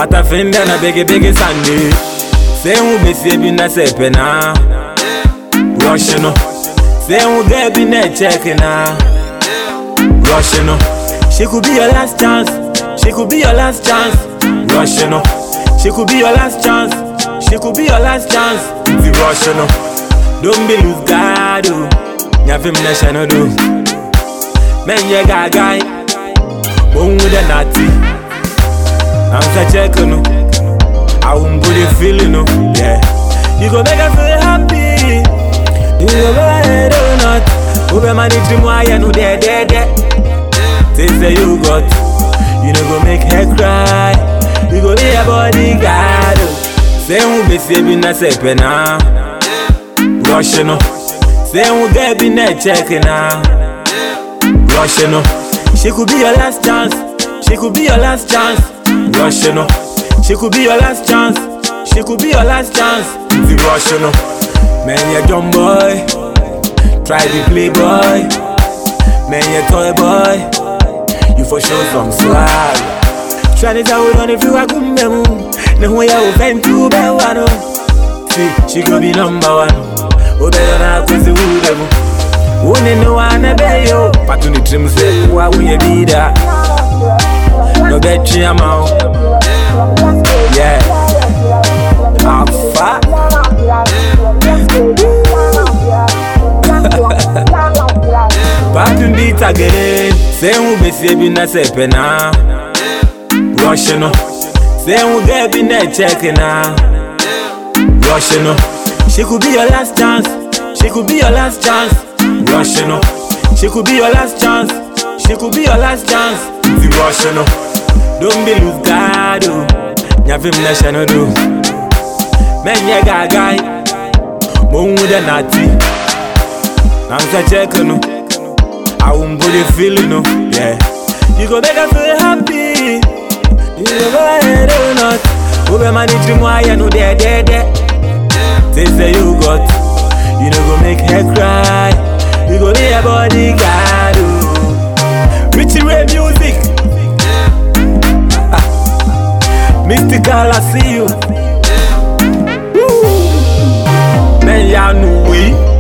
Watafinda na bege bege Sunday. Say who be see bi na say pena. Rush no. Say who get bi na check na. Rush no. She could be your last chance. She could be your last chance. Rush no. She could be your last chance. She could be your last chance. The rush no. Don't be lose God. oh. Nyavim na shano do. Men ye gagai. One with a natty. I'm such a no. I won't put it feeling no. Yeah. You go make her feel happy. You go go ahead or not. Ube mani dream why you know there there there. Things that you got. You know go make her cry. You go be a bodyguard. oh. Say who be saving na say pena. Rush no. Say who get be na checking na. Rush no. She could be your last chance. She could be your last chance. Rush no. She could be your last chance. She could be your last chance. The rush no. Man, you young boy. Try to play boy. Man, you toy boy. You for sure some swag. Try to tell on if you are good memo. No way I will find two by one. See, she could be number one. Oh, better not cause the wood devil. Wone no wana beyo Patu ni trim se Wa unye bida No betri ama o Yeah Afa Patu beat again Say who be se bi na se pena Rush no Say who get bi na check na Rush no She could be your last chance She could be your last chance Rush no She could be your last chance She could be your last chance The rush no Don't be lose God oh Nyavim na shano do Men ye gagai Mo with a natty I'm such a no I won't put it feeling no Yeah You go make her feel happy You go go ahead or not Ube mani dream why you know there there there Things that you got You know go make her cry You go be a bodyguard oh. Richie Ray music Ah. Mystical I see you Woo. Man y'all know we